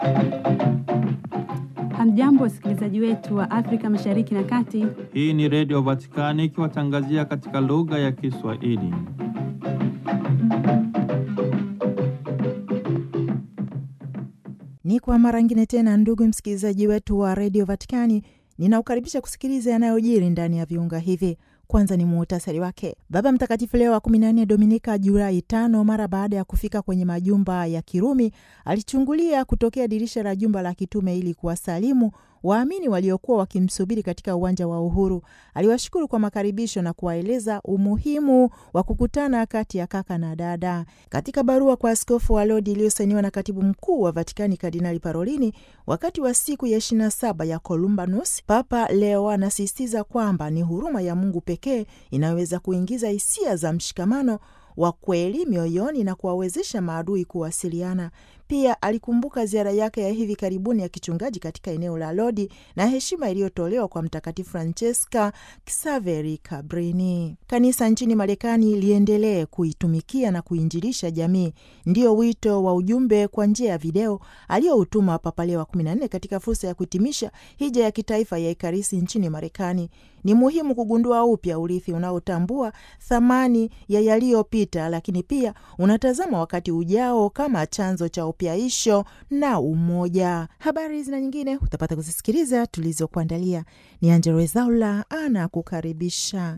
Hamjambo, wasikilizaji wetu wa Afrika Mashariki na Kati. Hii ni Redio Vatikani ikiwatangazia katika lugha ya Kiswahili. Ni kwa mara ngine tena, ndugu msikilizaji wetu wa redio Vatikani, ninaukaribisha kusikiliza yanayojiri ndani ya viunga hivi. Kwanza ni muhtasari wake. Baba Mtakatifu Leo wa 14 Dominika Julai tano, mara baada ya kufika kwenye majumba ya Kirumi, alichungulia kutokea dirisha la jumba la kitume ili kuwasalimu waamini waliokuwa wakimsubiri katika uwanja wa Uhuru. Aliwashukuru kwa makaribisho na kuwaeleza umuhimu wa kukutana kati ya kaka na dada. Katika barua kwa askofu wa Lodi iliyosainiwa na katibu mkuu wa Vatikani Kardinali Parolini wakati wa siku ya 27 ya Columbanus, Papa Leo anasisitiza kwamba ni huruma ya Mungu pekee inayoweza kuingiza hisia za mshikamano wa kweli mioyoni na kuwawezesha maadui kuwasiliana. Pia alikumbuka ziara yake ya hivi karibuni ya kichungaji katika eneo la Lodi na heshima iliyotolewa kwa Mtakatifu Francesca Xaveri Cabrini. Kanisa nchini Marekani liendelee kuitumikia na kuinjilisha jamii, ndio wito wa ujumbe kwa njia ya video aliyoutuma Papa Leo wa 14 katika fursa ya kuhitimisha hija ya kitaifa ya Ekaristi nchini Marekani. Ni muhimu kugundua upya urithi unaotambua thamani ya yaliyopita, lakini pia unatazama wakati ujao kama chanzo cha upyaisho na umoja. Habari zina nyingine utapata kuzisikiliza tulizokuandalia. Ni Angelo Wezaula ana kukaribisha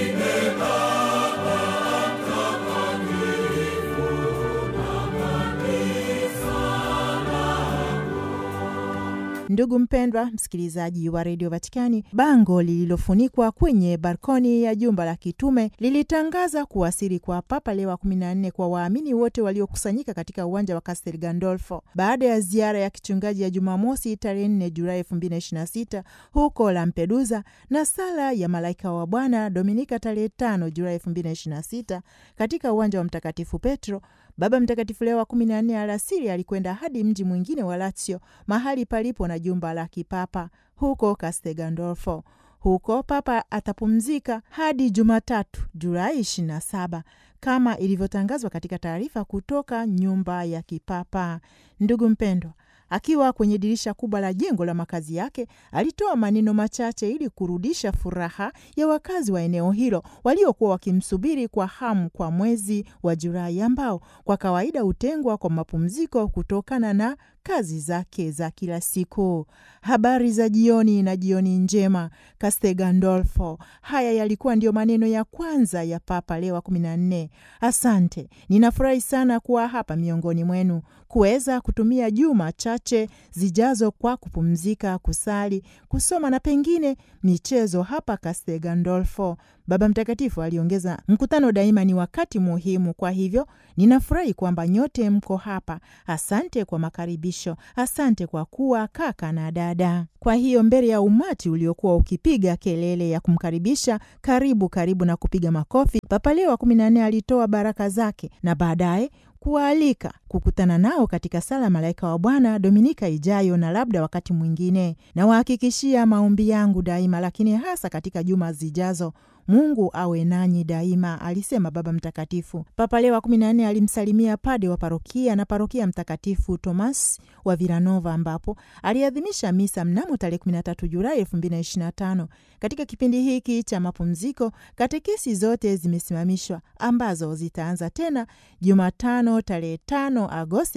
Ndugu mpendwa msikilizaji wa redio Vatikani, bango lililofunikwa kwenye balkoni ya jumba la kitume lilitangaza kuwasili kwa Papa Leo wa 14 kwa waamini wote waliokusanyika katika uwanja wa Castel Gandolfo baada ya ziara ya kichungaji ya Jumamosi tarehe 4 Julai 2026 huko Lampedusa na sala ya malaika wa Bwana Dominika tarehe 5 Julai 2026 katika uwanja wa Mtakatifu Petro. Baba Mtakatifu Leo wa kumi na nne alasiri alikwenda hadi mji mwingine wa Lazio, mahali palipo na jumba la kipapa huko Castel Gandolfo. Huko Papa atapumzika hadi Jumatatu Julai 27 kama ilivyotangazwa katika taarifa kutoka nyumba ya kipapa. Ndugu mpendwa, akiwa kwenye dirisha kubwa la jengo la makazi yake alitoa maneno machache ili kurudisha furaha ya wakazi wa eneo hilo waliokuwa wakimsubiri kwa hamu kwa mwezi wa Julai ambao kwa kawaida hutengwa kwa mapumziko kutokana na kazi zake za kila siku. Habari za jioni na jioni njema Castel Gandolfo. Haya yalikuwa ndiyo maneno ya kwanza ya Papa Leo wa 14. Asante, ninafurahi sana kuwa hapa miongoni mwenu, kuweza kutumia juma chache zijazo kwa kupumzika, kusali, kusoma na pengine michezo hapa Castel Gandolfo. Baba Mtakatifu aliongeza, mkutano daima ni wakati muhimu, kwa hivyo ninafurahi kwamba nyote mko hapa. Asante kwa makaribisho, asante kwa kuwa kaka na dada. Kwa hiyo mbele ya umati uliokuwa ukipiga kelele ya kumkaribisha karibu karibu na kupiga makofi, Papa Leo wa kumi na nne alitoa baraka zake na baadaye kuwaalika kukutana nao katika sala malaika wa Bwana Dominika ijayo na labda wakati mwingine. Nawahakikishia maombi yangu daima, lakini hasa katika juma zijazo Mungu awe nanyi daima, alisema Baba Mtakatifu. Papa Leo wa kumi na nne alimsalimia pade wa parokia na parokia Mtakatifu Tomas wa Vilanova, ambapo aliadhimisha misa mnamo tarehe 13 Julai 2025. Katika kipindi hiki cha mapumziko, katekesi zote zimesimamishwa ambazo zitaanza tena Jumatano tarehe 5 Agosti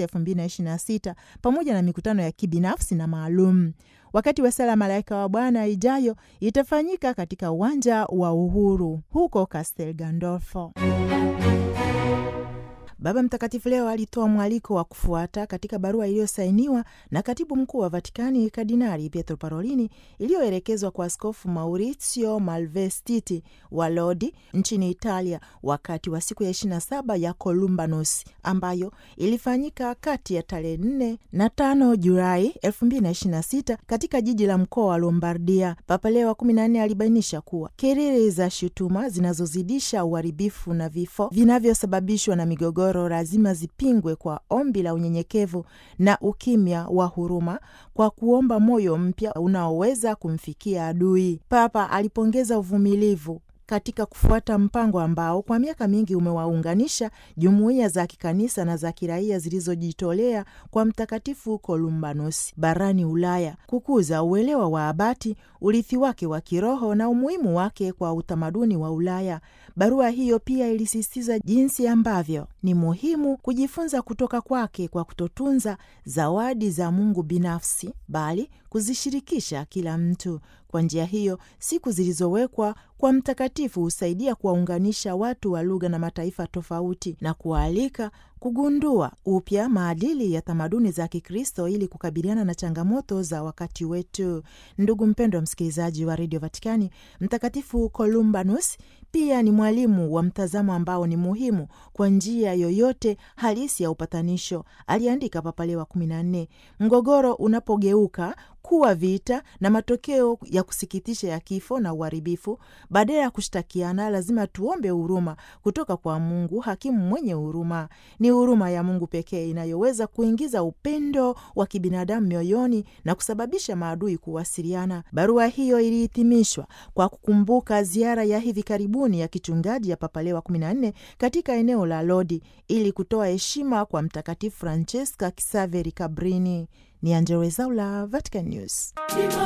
2026 pamoja na mikutano ya kibinafsi na maalum. Wakati wa sala malaika wa Bwana ijayo itafanyika katika uwanja wa Uhuru huko Castel Gandolfo. Baba Mtakatifu leo alitoa mwaliko wa kufuata katika barua iliyosainiwa na katibu mkuu wa Vatikani Kardinali Pietro Parolini, iliyoelekezwa kwa Askofu Maurizio Malvestiti wa Lodi nchini Italia wakati wa siku ya 27 ya Columbanus ambayo ilifanyika kati ya tarehe 4 na 5 Julai 2026 katika jiji la mkoa wa Lombardia. Papa Leo wa 14 alibainisha kuwa kelele za shutuma zinazozidisha uharibifu na vifo vinavyosababishwa na migogoro lazima zipingwe kwa ombi la unyenyekevu na ukimya wa huruma, kwa kuomba moyo mpya unaoweza kumfikia adui. Papa alipongeza uvumilivu katika kufuata mpango ambao kwa miaka mingi umewaunganisha jumuiya za kikanisa na za kiraia zilizojitolea kwa Mtakatifu Kolumbanus barani Ulaya, kukuza uelewa wa abati, urithi wake wa kiroho na umuhimu wake kwa utamaduni wa Ulaya. Barua hiyo pia ilisisitiza jinsi ambavyo ni muhimu kujifunza kutoka kwake kwa kutotunza zawadi za Mungu binafsi, bali kuzishirikisha kila mtu. Kwa njia hiyo, siku zilizowekwa kwa mtakatifu husaidia kuwaunganisha watu wa lugha na mataifa tofauti na kuwaalika kugundua upya maadili ya tamaduni za Kikristo ili kukabiliana na changamoto za wakati wetu. Ndugu mpendwa msikilizaji wa redio Vatikani, Mtakatifu Columbanus pia ni mwalimu wa mtazamo ambao ni muhimu kwa njia yoyote halisi ya upatanisho, aliandika Papa Leo wa kumi na nne. Mgogoro unapogeuka kuwa vita na matokeo ya kusikitisha ya kifo na uharibifu, badala ya kushtakiana, lazima tuombe huruma kutoka kwa Mungu, hakimu mwenye huruma. Ni huruma ya Mungu pekee inayoweza kuingiza upendo wa kibinadamu mioyoni na kusababisha maadui kuwasiliana. Barua hiyo ilihitimishwa kwa kukumbuka ziara ya hivi karibuni ya kichungaji ya Papa Leo wa 14 katika eneo la Lodi ili kutoa heshima kwa Mtakatifu Francesca Kisaveri Cabrini. Ni Angella Rwezaula, Vatican News.